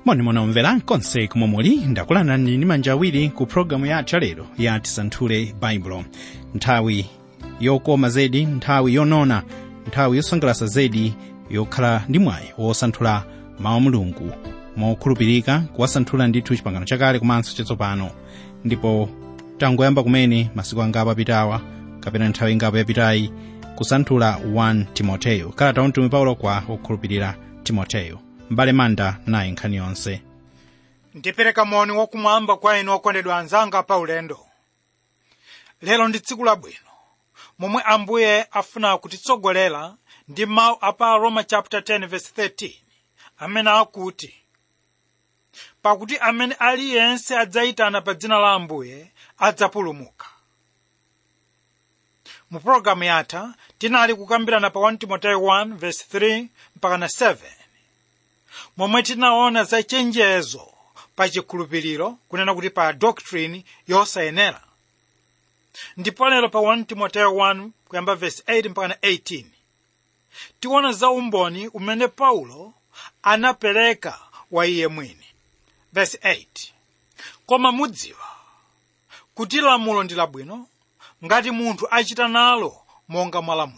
monimoni omvera konse komwe muli ndakulandirani ndi manja awiri ku pologalamu yathu yalero ya tisanthule baibulo nthawi yokoma zedi nthawi yonona nthawi yosangalatsa zedi yokhala ndi mwayi wosanthula mawu a mulungu mokhulupirika kuwasanthula ndithu chipangano chakale komanso chatsopano ndipo tangoyamba kumene masiku angapo apitawa kapena nthawi ingapo yapitayi kusanthula 1 timoteyo kalata ya mtumwi paulo kwa okhulupirira timoteyo mbale manda nayi nkhani yonse ndipereka moni wakumwamba kwa inu okondedwa anzanga pa ulendo lero ndi tsiku labwino momwe ambuye afuna kutitsogolera ndi mawu a pa roma chapter 10 verse 13 amene akuti pakuti amene aliyense adzayitana pa dzina la ambuye adzapulumuka mu pologalamu yatha tinali kukambirana pa 1 timoteyo 1 verse 3 mpaka na 7 momwe tinaona za chenjezo pa chikhulupiriro kunena kuti pa doctrine yosayenera ndipo lero pa 1 timoteyo 1 kuyamba verse 8 mpaka na 18 tiona za umboni umene paulo anapereka wa iye mwini verse 8 koma mudziwa kuti lamulo ndi labwino ngati munthu achita nalo monga mwa lamulo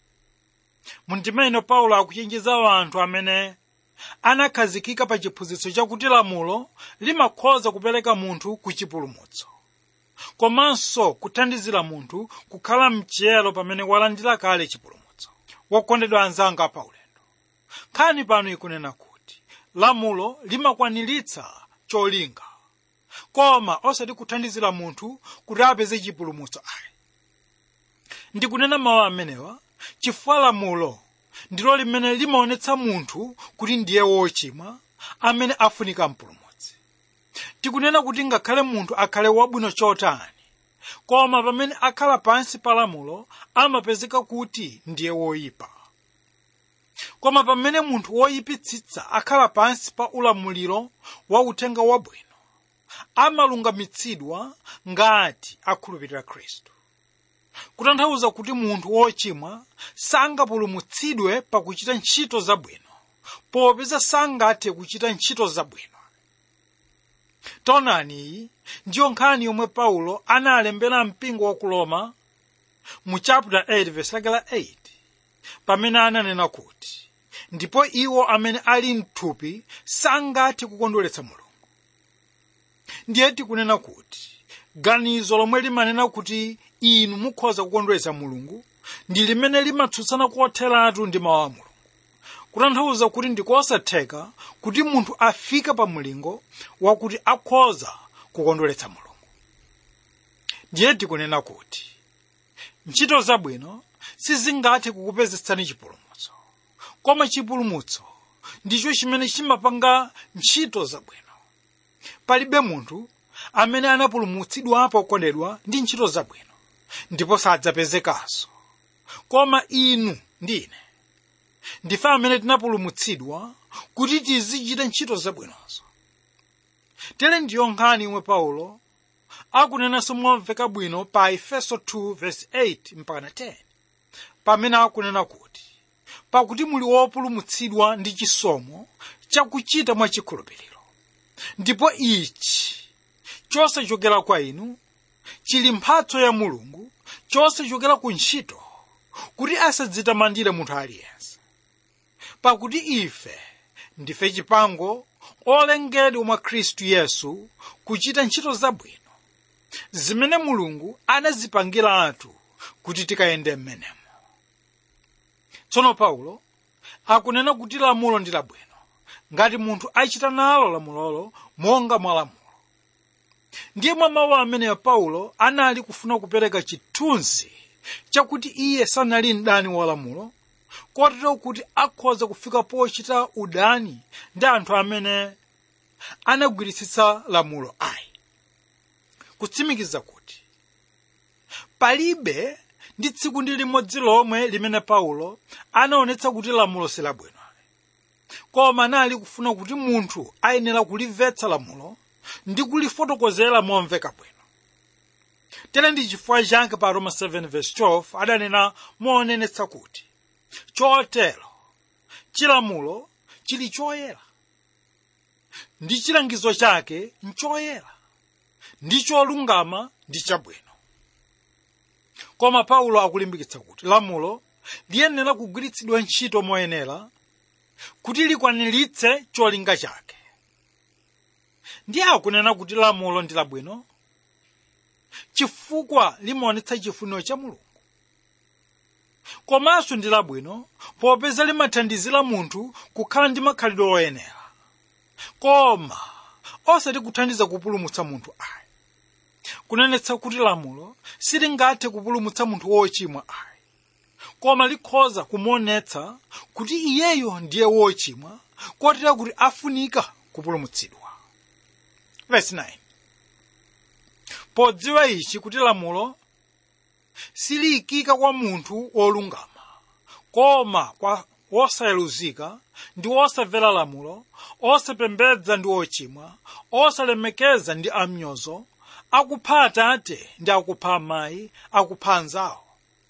mundimene paulo akuchenjeza anthu amene anakhazikika pa chiphunzitso chakuti lamulo limakhoza kupereka munthu ku chipulumutso komanso kuthandizira munthu kukhala mchiyero pamene walandira kale chipulumutso wokondedwa anzanga pa ulendo nkhani pano ikunena kuti lamulo limakwaniritsa cholinga koma osati kuthandizira munthu kuti apeze chipulumutso ayi ndikunena mawu amenewa chifukwa lamulo ndilo limene limaonetsa munthu kuti ndiye wochimwa amene afunika mpulumutsi tikunena kuti ngakhale munthu akhale wabwino chotani koma pamene akhala pansi pa lamulo amapezeka kuti ndiye woyipa koma pamene munthu woyipitsitsa akhala pansi pa ulamuliro wa uthenga wabwino amalungamitsidwa ngati akhulupirira khristu kutanthauza kuti munthu wochimwa sangapulumutsidwe pakuchita ntchito zabwino popeza sangathe kuchita ntchito zabwino taonani iyi ndiyo nkhani yomwe paulo analembera mpingo wa ku roma mu chapter 8 verse lake la 8 pamene ananena kuti ndipo iwo amene ali mthupi sangathe kukondweretsa mulungu ndiye tikunena kuti ganizo lomwe limanena kuti inu mukhoza kukondweretsa mulungu ndi limene limatsutsana kotheratu ndi mawu a mulungu kutanthauza kuti ndikosatheka kuti munthu afike pa mulingo wakuti akhoza kukondweretsa mulungu ndiye tikunena kuti ntchito zabwino sizingathe kukupezetsani chipulumutso koma chipulumutso ndicho chimene chimapanga ntchito zabwino palibe munthu amene anapulumutsidwapo okondedwa ndi ntchito zabwino ndipo sadzapezekanso koma inu ndi ine ndife amene tinapulumutsidwa kuti tizichita ntchito zabwinozo tere ndiyo nkhani imwe paulo akunenanso momveka bwino pa efeso 2 verse 8 mpaka 10 pamene akunena kuti pakuti muli wopulumutsidwa ndi chisomo chakuchita mwa chikhulupiriro ndipo ichi chosachokera kwa inu chili mphatso ya mulungu chosachokera ku ntchito kuti asadzitamandire munthu aliyense pakuti ife ndife chipango olengedwa mwa khristu yesu kuchita ntchito zabwino zimene mulungu anazipangira athu kuti tikayende m'menemo tsono paulo akunena kuti lamulo ndi labwino ngati munthu achita nalo lamulolo monga mwa lamulo ndiye mwa mawu ameneyo paulo anali kufuna kupereka chithunzi chakuti iye sanali mdani wa lamulo kotero kuti akhoza kufika pochita udani ndi anthu amene anagwiritsitsa lamulo ayi kutsimikiza kuti palibe ndi tsiku ndi limodzi lomwe limene paulo anaonetsa kuti lamulo silabwino koma anali kufuna kuti munthu ayenera kulimvetsa lamulo ndi kulifotokozera momveka bwino tere ndi chifukwa chake pa roma 7:12 adanena moonenetsa kuti chotero chilamulo chili choyera ndi chilangizo chake nchoyera ndi cholungama ndi chabwino koma paulo akulimbikitsa kuti lamulo liyenera kugwiritsidwa ntchito moyenera kuti likwaniritse cholinga chake ndiye akunena kuti lamulo ndi labwino chifukwa limaonetsa chifuniro cha mulungu komanso ndi labwino popeza limathandizira munthu kukhala ndi makhalidwe oyenera koma osati kuthandiza kupulumutsa munthu ayi kunenetsa kuti lamulo silingathe kupulumutsa munthu wochimwa ayi koma likhoza kumuonetsa kuti iyeyo ndiye wochimwa kotera kuti afunika kupulumutsidwa Verse 9. podziwa ichi kuti lamulo siliyikika kwa munthu wolungama koma kwa wosayeluzika ndi wosamvera lamulo osapembedza ndi ochimwa osalemekeza ndi amnyozo akupha atate ndi akupha amayi akupha anzawo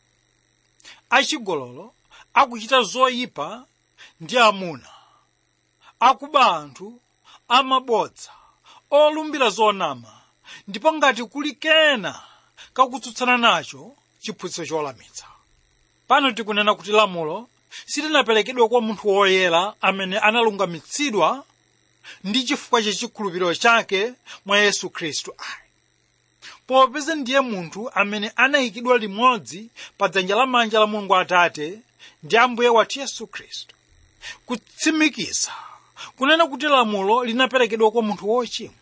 achigololo akuchita zoyipa ndi amuna akuba anthu amabodza olumbira zonama ndipo ngati kuli kena kakutsutsana nacho chiphunzitso cholamitsa pano tikunena kuti lamulo silinaperekedwe kwa munthu woyera amene analungamitsidwa ndi chifukwa cha chikhulupiriro chake mwa yesu khristu ayi popeza ndiye munthu amene anayikidwa limodzi pa dzanja lamanja la mulungu atate ndi ambuye wathu yesu khristu kutsimikiza kunena kuti lamulo linaperekedwa kwa munthu wochimwa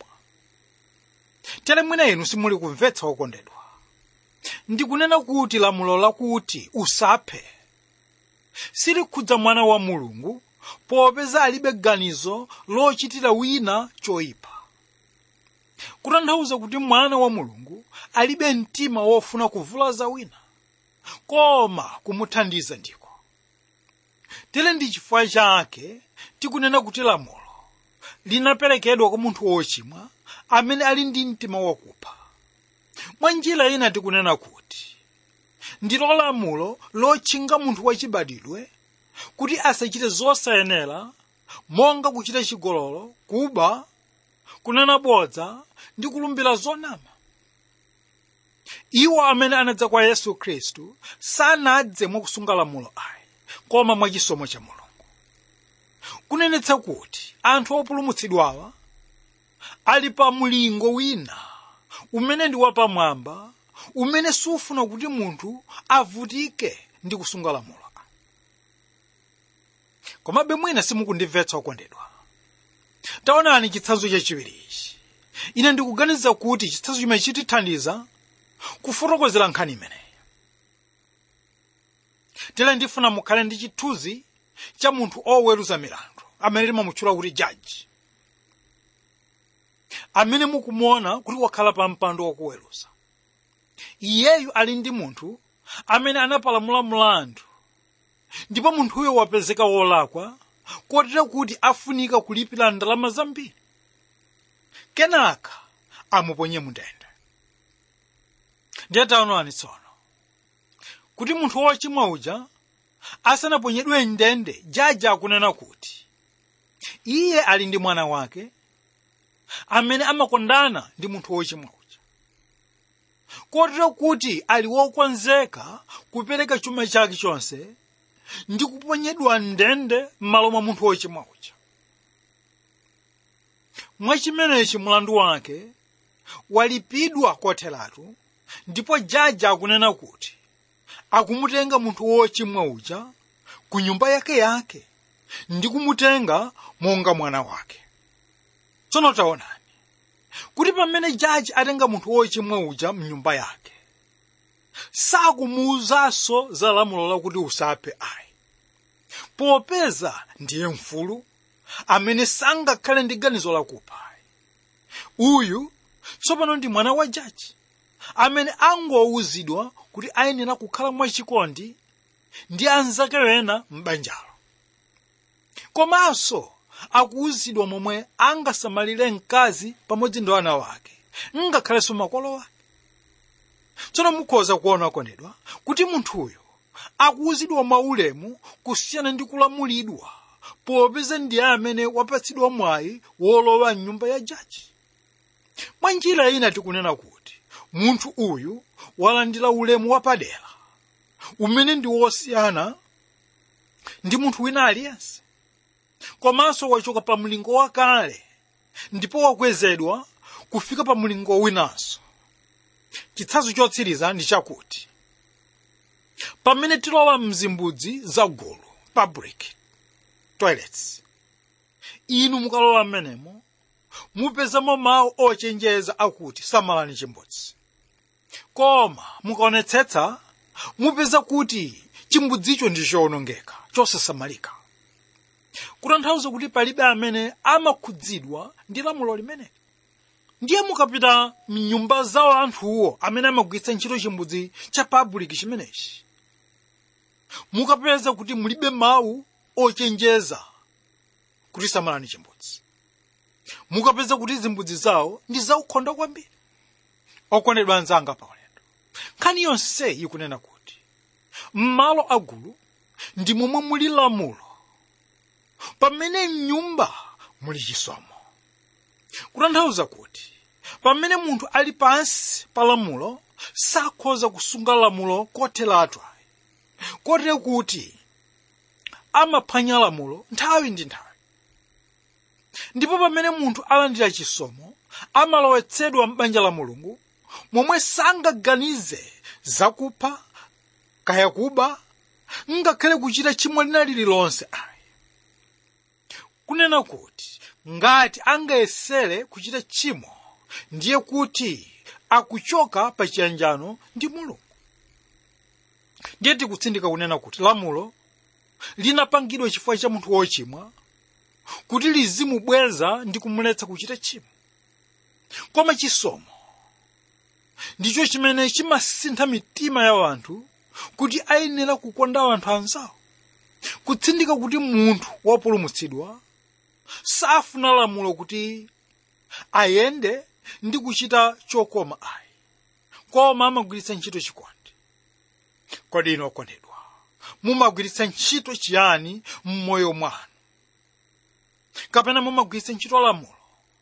tere mwina inu simuli kumvetsa wokondedwa ndikunena kuti lamulo lakuti usaphe silikhudza mwana wa mulungu popeza alibe ganizo lochitira wina choyipa kutanthauza kuti mwana wa mulungu alibe mtima wofuna kuvulaza wina koma kumuthandiza ndiko tere ndi chifukwa chake tikunena kuti lamulo linaperekedwa kwa munthu wochimwa amene ali ndi mtima wakupha mwa njira ina tikunena kuti ndilo lamulo lotchinga munthu wachibadwidwe kuti asachite zosayenera monga kuchita chigololo kuba kunena bodza ndi kulumbira zonama iwo amene anadza kwa yesu khristu sanadze mwakusunga lamulo ayi koma mwachisomo cha mulungu kunenetsa kuti anthu opulumutsidwawa ali pa mlingo wina umene ndi wapamwamba umene sufuna kuti munthu avutike ndi kusunga lamulo komabe mwina simukundimvetsa okondedwa taonani chitsanzo chachiwiri ichi ine ndikuganiza kuti chitsanzo chimene chitithandiza kufotokozera nkhani imeneyi tere ndifuna mukhale ndi chithunzi cha munthu oweruza milandu amene timamutchula kuti jaji amene mukumuona kuti wakhala pa mpando wakuweruza iyeyu ali ndi munthu amene anapalamula mlandu ndipo munthuyo wapezeka wolakwa kotero kuti afunika kulipira ndalama zambiri kenaka amuponye mundende ndiye taonani tsono kuti munthu wochimwa uja asanaponyedwe mndende jaji akunena kuti iye ali ndi mwana wake amene amakondana ndi munthu wochimwa uja kotero kuti ali wokonzeka kupereka chuma chake chonse ndi kuponyedwa mndende m'malo mwa munthu wochimwa uja mwachimenechi mlandu wake walipidwa kotheratu ndipo jaji akunena kuti akumutenga munthu wochimwa uja ku nyumba yake yake ndi kumutenga monga mwana wake tsono taonani kuti pamene jaji atenga munthu wochimwa uja mnyumba yake sakumuwuzanso za lamulo lakuti usaphe ayi popeza ndiye mfulu amene sangakhale ndi ganizo lakupha ayi uyu tsopano ndi mwana wa jaji amene angowuzidwa kuti ayenera kukhala mwachikondi ndi anzake ena m'banjalo komanso akuwuzidwa momwe angasamalire mkazi pamodzi ndi ana wake ngakhalenso makolo wake tsono mukhoza kuona okondedwa kuti munthuyo akuwuzidwa mwaulemu kusiyana ndi kulamulidwa popeza ndiye amene wapatsidwa mwayi wolowa mnyumba ya jaji mwa njira ina tikunena kuti munthu uyu walandira ulemu wapadera umene ndi wosiyana ndi munthu wina aliyense komanso wachoka pa mlingo wakale ndipo wakwezedwa kufika pa mlingo winanso chitsanzo chotsiriza ndi chakuti pamene tilowa mzimbudzi zagulu public toilets inu mukalowa mmenemo mupezamo mawu ochenjeza akuti samalani chimbudzi koma mukaonetsetsa mupeza kuti chimbudzicho ndi chowonongeka chosasamalika kutanthauza kuti palibe amene amakhudzidwa ndi lamulo limeneli ndiye mukapita mnyumba zawo anthuwo amene amagwiritsa ntchito chimbudzi cha public chimenechi mukapeza kuti mulibe mawu ochenjeza kuti samalani chimbudzi mukapeza kuti zimbudzi zawo ndi zaukhonda kwambiri okondedwa anzanga pa ulendo nkhani yonse ikunena kuti m'malo agulu ndi momwe muli lamulo pamene mnyumba muli chisomo kutanthauza kuti pamene munthu ali pansi pa lamulo sakhoza kusunga lamulo kotheratu kotere kuti amaphwanya lamulo nthawi ndi nthawi ndipo pamene munthu alandira chisomo amalowetsedwa m'banja la mulungu momwe sangaganize zakupha kaya kuba ngakhale kuchita chimo lina lililonse ayi kunena kuti ngati angayesere kuchita chimo ndiye kuti akuchoka pa chiyanjano ndi mulungu ndiye tikutsindika kunena kuti lamulo linapangidwa chifukwa cha munthu wochimwa kuti lizimubweza ndi kumuletsa kuchita chimo koma chisomo ndicho chimene chimasintha mitima ya anthu kuti ayenera kukonda anthu anzawo kutsindika kuti munthu wopulumutsidwa safuna lamulo kuti ayende ndi kuchita chokoma ayi koma amagwiritsa ntchito chikondi kodi ino okondedwa mumagwiritsa ntchito chiyani m'moyo mwanu kapena mumagwiritsa ntchito lamulo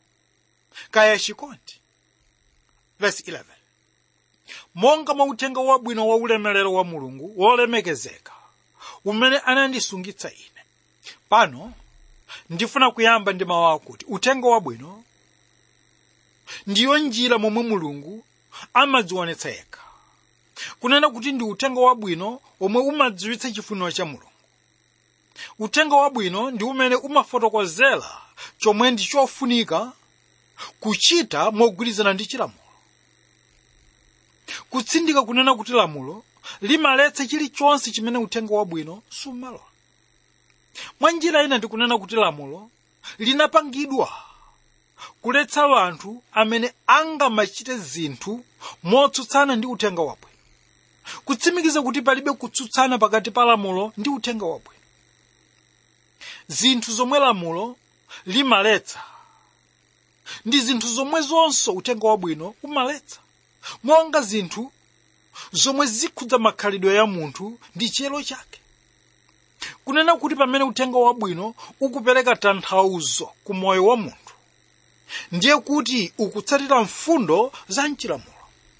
kaya chikondi verse 11 monga mwa uthenga wabwino wa ulemerero wa mulungu wolemekezeka umene anandisungitsa ine pano ndifuna kuyamba ndi mawu akuti uthenga wabwino ndiyo njira momwe mulungu amadzionetsa yekha kunena kuti ndi uthenga wabwino omwe umadziwitsa chifuniro cha mulungu uthenga wabwino ndi umene umafotokozera chomwe ndi chofunika kuchita mogwirizana ndi chilamulo kutsindika kunena kuti lamulo limaletsa chilichonse chimene uthenga wabwino sumalola mwa njira ina ndikunena kuti lamulo linapangidwa kuletsa anthu amene angamachite zinthu motsutsana ndi uthenga wabwino kutsimikiza kuti palibe kutsutsana pakati pa lamulo ndi uthenga wabwino zinthu zomwe lamulo limaletsa ndi zinthu zomwe zonso uthenga wabwino umaletsa monga zinthu zomwe zikhudza makhalidwe ya munthu ndi chiyero chake kunena kuti pamene uthenga wabwino ukupereka tanthauzo ku moyo wa munthu ndiye kuti ukutsatira mfundo za mchilamulo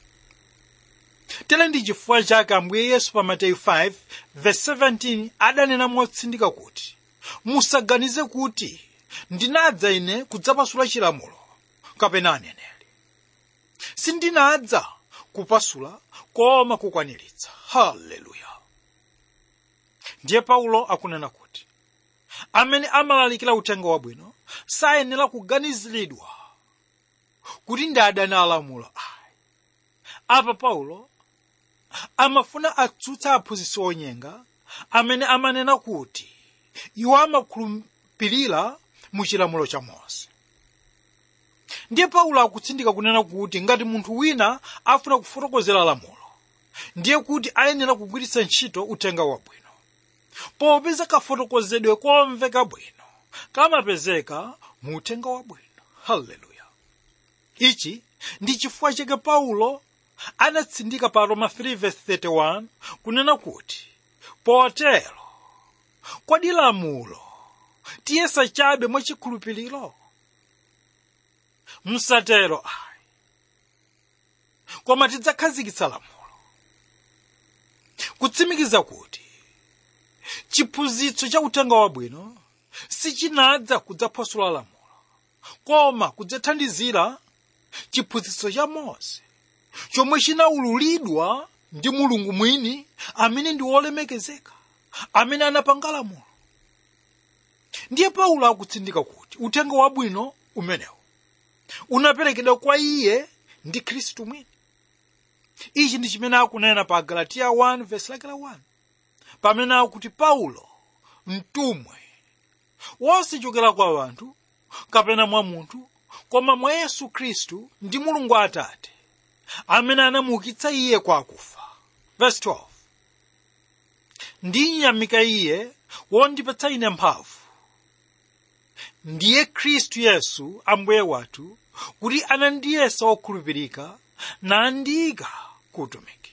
tere ndi chifukwa chake ambuye yesu pa mateyu 5 verse 17 adanena motsindika kuti musaganize kuti ndinadza ine kudzapasula chilamulo kapena aneneri sindinadza kupasula koma kukwaniritsa haleluya ndiye paulo akunena kuti amene amalalikira uthenga wabwino sayenera kuganiziridwa kuti ndi adani alamulo ayi apa paulo amafuna atsutsa aphunzitsi onyenga amene amanena kuti iwo amakhulupirira mu chilamulo cha mose ndiye paulo akutsindika kunena kuti ngati munthu wina afuna kufotokozera lamulo ndiye kuti ayenera kugwiritsa ntchito uthenga wabwino popeza kafotokozedwe komveka bwino kamapezeka mu uthenga wabwino haleluya ichi ndi chifukwa chake paulo anatsindika pa roma 3:31 kunena kuti potero kodi lamulo tiyesa chabe mwachikhulupiriro msatero ayi koma tidzakhazikitsa lamulo kutsimikiza kuti chiphunzitso cha uthenga wabwino sichinadza kudzaphwasula lamulo koma kudzathandizira chiphunzitso cha mose chomwe chinaululidwa ndi mulungu mwini amene ndi wolemekezeka amene anapanga lamulo ndiye paulo akutsindika kuti uthenga wabwino umenewu unaperekedwa kwa iye ndi khristu mwini ichi ndi chimene akunena pa galatiya 1 verse lake la 1 pamene akuti paulo mtumwi wosachokera kwa anthu kapena mwa munthu koma mwa yesu khristu ndi mulungu atate amene anamuukitsa iye kwa akufa verse 12 ndinyamika iye wondipatsa ine mphamvu ndiye khristu yesu ambuye wathu kuti anandiyesa wokhulupirika nandiyika ku utumiki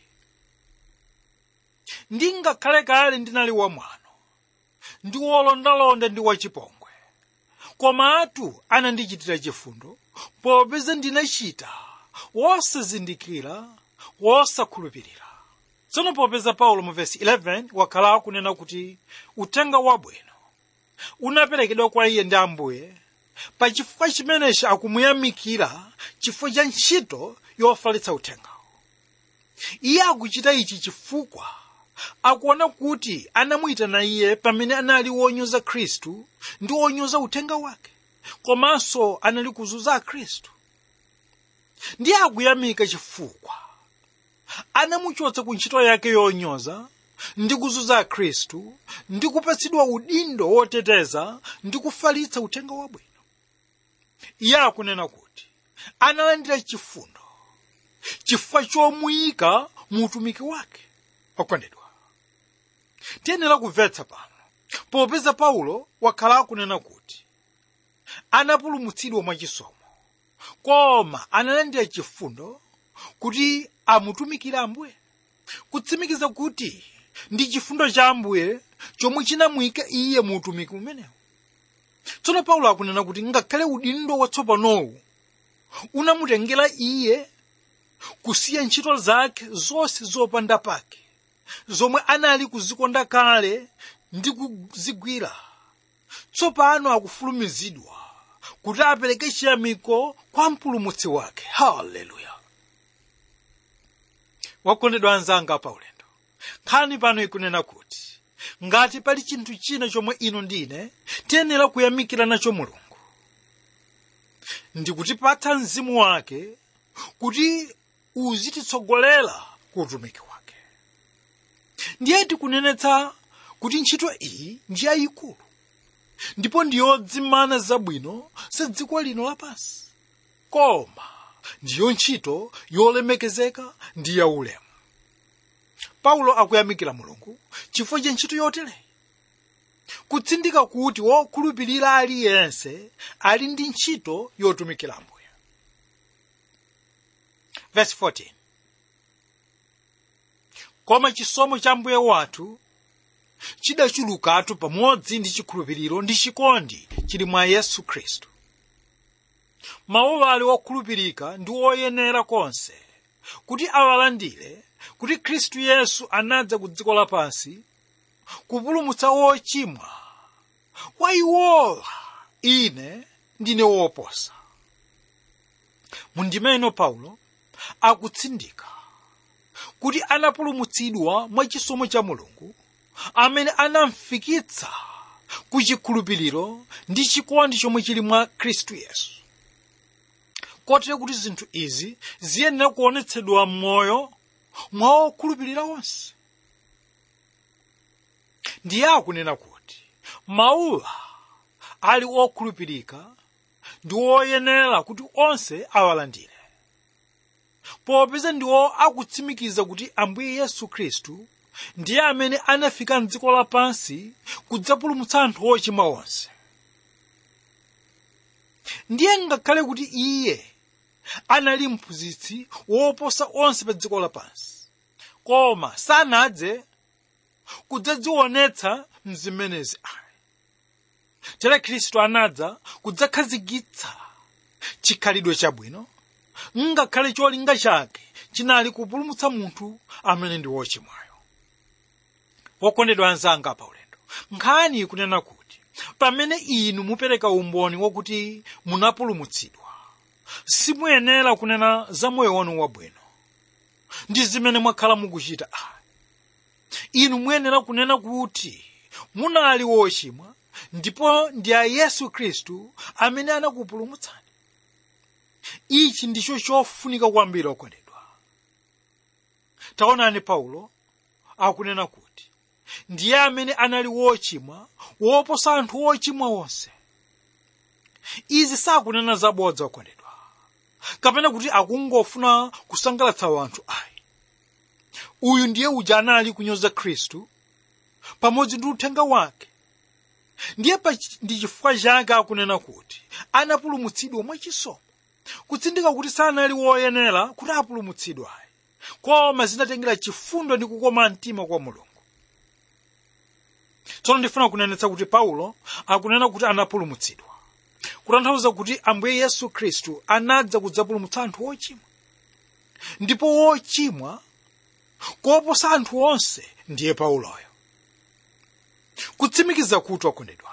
ndingakhale kale ndinali wamwano ndi wolondalonda ndi wachipongwe komatu anandichitira chifundo popeza ndinachita wosazindikira wosakhulupirira tsono popeza paulo mu vesi 11 wakhala akunena kuti uthenga wabwino unaperekedwa kwa iye ndi ambuye pa chifukwa chimenechi akumuyamikira chifukwa cha ntchito yofalitsa uthengawo iye akuchita ichi chifukwa akuona kuti anamuyitana iye pamene anali wonyoza khristu ndi wonyoza uthenga wake komanso anali kuzunza akhristu ndiye akuyamika chifukwa anamuchotsa ku ntchito yake yonyoza ndi kuzunza akhristu ndi kupatsidwa udindo woteteza ndi kufalitsa uthenga wabwino iye akunena kuti analandira chifundo chifukwa chomuyika mu utumiki wake okondedwa tiyenera kumvetsa pano popeza paulo wakhala akunena kuti anapulumutsidwa mwachisomo koma analandira chifundo kuti amutumikire ambuye kutsimikiza kuti ndi chifundo cha ambuye chomwe chinamuyika iye mu utumiki umenewu tsono paulo akunena kuti ngakhale udindo watsopanowu unamutengera iye kusiya ntchito zake zonse zopanda pake zomwe anali kuzikonda kale ndi kuzigwira tsopano akufulumizidwa kuti apereke chiyamiko kwa mpulumutsi wake haleluya wakondedwa anzanga paulendo nkhani pano ikunena kuti ngati pali chinthu china chomwe ino ndine tiyenera kuyamikira nacho mulungu ndikutipatsa mzimu wake kuti uzititsogolera ku utumiki wake ndiye tikunenetsa kuti ntchito iyi ndi yayikulu ndipo ndiyodzimana zabwino za dziko lino lapansi koma ndiyo ntchito yolemekezeka ndi yaulemu paulo akuyamikira mulungu chifukwa cha ntchito yotereyi kutsindika kuti wokhulupirira aliyense ali ndi ntchito yotumikira ambuye verse 14 koma chisomo cha mbuye wathu chidachulukatu pamodzi ndi chikhulupiriro ndi chikondi chili mwa yesu khristu mawu ali wokhulupirika ndi woyenera konse kuti awalandire kuti khristu yesu anadza ku dziko lapansi kupulumutsa wochimwa wa iwowa ine ndine woposa mundimeno paulo akutsindika kuti anapulumutsidwa mwa chisomo cha mulungu amene anamfikitsa ku chikhulupiriro ndi chikondi chomwe chili mwa khristu yesu kotero kuti zinthu izi ziyenera kuonetsedwa m'moyo mwa okhulupirira onse ndiye akunena kuti mawuwa ali okhulupirika ndi woyenera kuti onse awalandire popeza ndiwo akutsimikiza kuti ambuye yesu khristu ndiye amene anafika mdziko lapansi kudzapulumutsa anthu ochimwa onse ndiye ngakhale kuti iye anali mphunzitsi woposa onse pa dziko lapansi koma sanadze kudzadzionetsa mzimenezi ayi tere khristu anadza kudzakhazikitsa chikhalidwe chabwino ngakhale cholinga chake chinali kupulumutsa munthu amene ndi wochimwayo wokondedwa anzanga pa ulendo nkhani ikunena kuti pamene inu mupereka umboni wakuti munapulumutsidwa simuyenera kunena za moyo wanu wabwino ndi zimene mwakhala mukuchita ayi inu muyenera kunena kuti munali wochimwa ndipo ndi a yesu khristu amene anakupulumutsani ichi ndicho chofunika kwambiri okondedwa taonani paulo akunena kuti ndiye amene anali wochimwa woposa anthu wochimwa wonse izi sakunena zabodza okondedwa kapena kuti akungofuna kusangalatsa wanthu ayi uyu ndiye uja anali kunyoza khristu pamodzi ndi uthenga wake ndiye pa ndi chifukwa chake akunena kuti anapulumutsidwa mwachisomo kutsindika kuti sanali woyenera kuti apulumutsidwe ayi koma zinatengera chifundo ndi kukoma mtima kwa mulungu tsono ndifuna kunenetsa kuti paulo akunena kuti anapulumutsidwa kutanthauza kuti ambuye yesu khristu anadza kudzapulumutsa anthu ochimwa ndipo wochimwa koposa anthu onse ndiye pauloyo kutsimikiza kuti okondedwa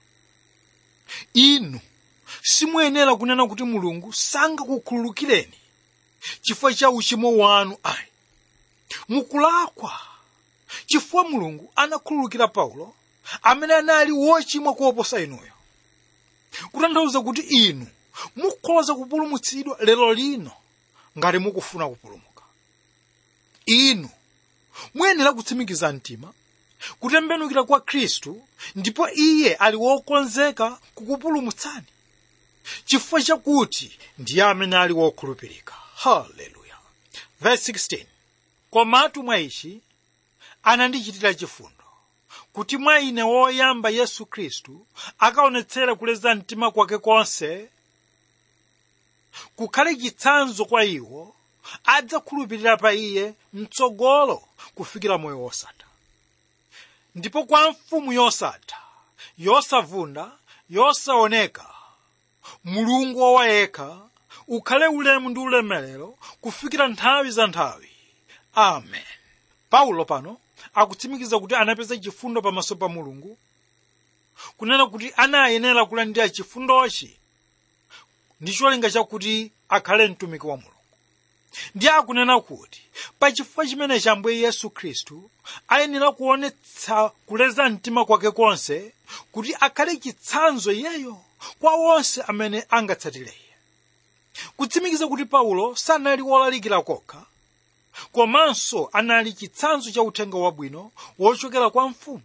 inu simuyenera kunena kuti mulungu sangakukhululukireni chifukwa cha uchimo wanu ayi mukulakwa chifukwa mulungu anakhululukira paulo amene anali wochimwa koposa inuyo kutanthauza kuti inu mukhoza kupulumutsidwa lero lino ngati mukufuna kupulumuka inu muyenera kutsimikiza mtima kutembenukira kwa khristu ndipo iye ali wokonzeka kukupulumutsani chifukwa chakuti ndiye amene ali wokhulupirika haleluya verse 16 komatu mwa ichi anandichitira chifundo kuti mwa ine woyamba yesu khristu akaonetsera kuleza mtima kwake konse kukhale chitsanzo kwa iwo adzakhulupirira pa iye mtsogolo kufikira moyo wosatha ndipo kwa mfumu yosatha yosavunda yosaoneka mulungu wawayekha ukhale ulemu ndi ulemerero kufikira nthawi za nthawi amen paulo pano akutsimikiza kuti anapeza chifundo pamaso pa mulungu kunena kuti anayenera kulandira chifundochi ndi cholinga chakuti akhale mtumiki wa mulungu ndiye akunena kuti pa chifukwa chimenechi ambuye yesu khristu ayenera kuonetsa kuleza mtima kwake konse kuti akhale chitsanzo iyeyo kwa onse amene angatsatire iye kutsimikiza kuti paulo sanali wolalikira kokha komanso anali chitsanzo cha uthenga wabwino wochokera kwa mfumu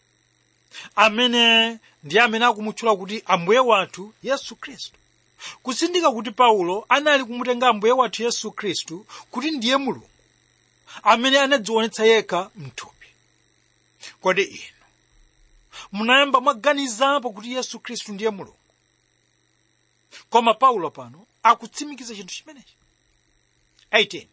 amene ndi amene akumutchula kuti ambuye wathu yesu khristu kutsindika kuti paulo anali kumutenga ambuye wathu yesu khristu kuti ndiye mulungu amene anadzionetsa yekha mthupi kodi inu munayamba mwaganizapo kuti yesu khristu ndiye mulungu koma paulo pano akutsimikiza chinthu chimenechi 18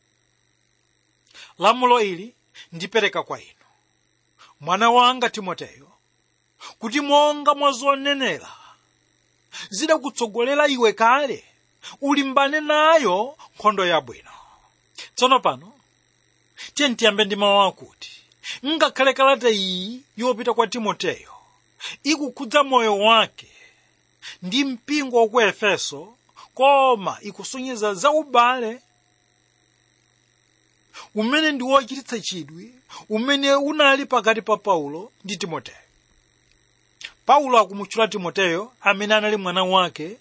lamulo ili ndipereka kwa inu mwana wanga timoteyo kuti monga mwazonenera zidakutsogolera iwe kale ulimbane nayo nkhondo yabwino tsono pano tiye ntiyambe ndi mawu akuti ngakhale kalata iyi yopita kwa timoteyo ikukhudza moyo wake ndi mpingo wa ku efeso koma ikusonyeza za ubale umene ndi wochititsa chidwi umene unali pakati pa paulo ndi timoteyo paulo akumutchula timoteyo amene anali mwana wake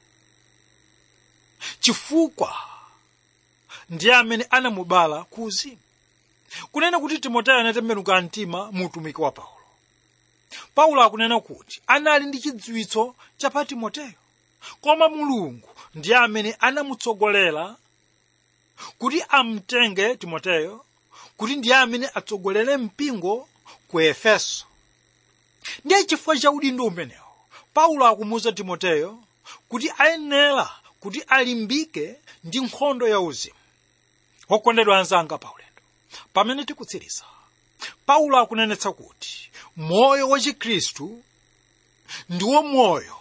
chifukwa ndiye amene anamubala ku uzimu kunena kuti timoteyo anatembenuka mtima mu utumiki wa paulo paulo akunena kuti anali ndi chidziwitso cha pa timoteyo koma mulungu ndiye amene anamutsogolera kuti amtenge timoteyo kuti ndiye amene atsogolere mpingo ku efeso ndiye chifukwa cha udindo umenewo paulo akumuwuza timoteyo kuti ayenera kuti alimbike ndi nkhondo ya uzimu wokondedwa anzanga paulendo pamene tikutsiriza paulo akunenetsa kuti moyo wa chikhristu ndiwo moyo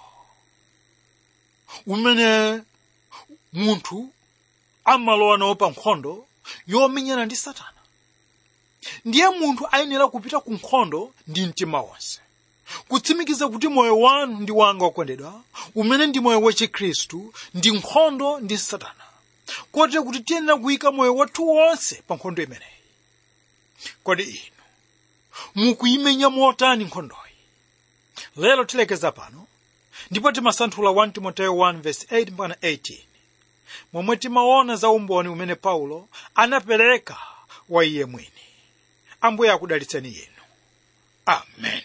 umene munthu amalowa nawo pa nkhondo yomenyana ndi satana ndiye munthu ayenera kupita ku nkhondo ndi mtima wonse kutsimikiza kuti moyo wanu ndi wanga wakondedwa umene ndi moyo wachikhristu ndi nkhondo ndi satana kotero kuti tiyenera kuyika moyo wathu wonse pa nkhondo imeneyi kodi inu mukuyimenya motani nkhondoyi lero tilekeza pano ndipo timasanthula 1 timoteyo 1:8 mpaka 18 momwe timaona za umboni umene paulo anapereka wa iye mwini ambuye akudalitseni inu amen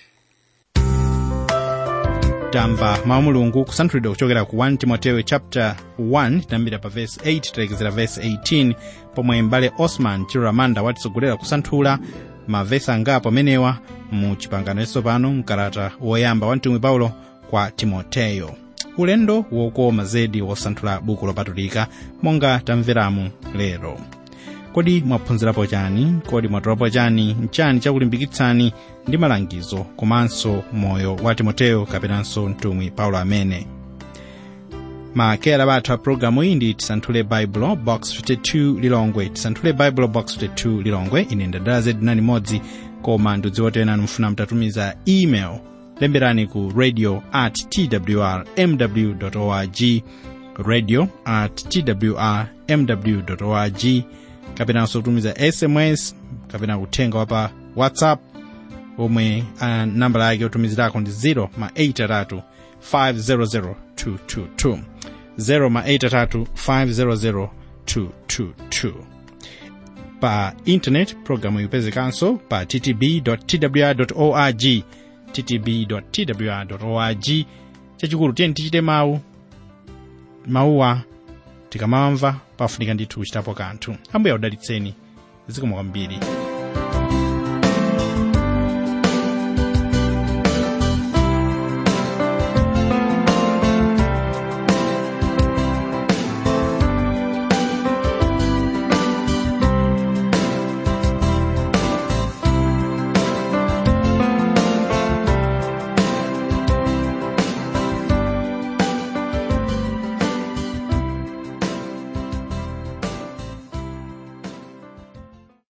tamva mawu mulungu kusanthulidwa kuchokera ku 1 timoteyo chapter 1 tinambira pa verse 8 talekezera verse 18 pomwe mbale osman chiloramanda watitsogolera kusanthula mavesi angapo amenewa mu chipangano chatsopano mkalata woyamba wa mtumwi paulo kwa timoteyo ulendo wokoma zedi wosanthula buku lopatulika monga tamveramu lero kodi mwaphunzirapo chani kodi mwatolapo chani nchani chakulimbikitsani ndi malangizo komanso moyo wa timoteyo kapenanso mtumwi paulo amene makera athu a programu iyi ndi tisanthule baibulo box 52 lilongwe tisanthule baibulo box 52 lilongwe ine ndadala zedi nani modzi koma ndidziwotena mufuna mtatumiza email lemberani ku radio at twr mw org radio at twr mw org kapenanso kutumiza sms kapena uthenga wa pa whatsapp omwe uh, nambala yake yotumizirako ndi 0 ma 8 500 222 0 ma 8 500 222 pa intanet programu ipezekanso pa ttb.twr org ttb.twr org chachikulu tiyeni tichite mawu mawuwa tikamamva pafunika ndithu kuchitapo kanthu ambuye akudalitseni zikomo kwambiri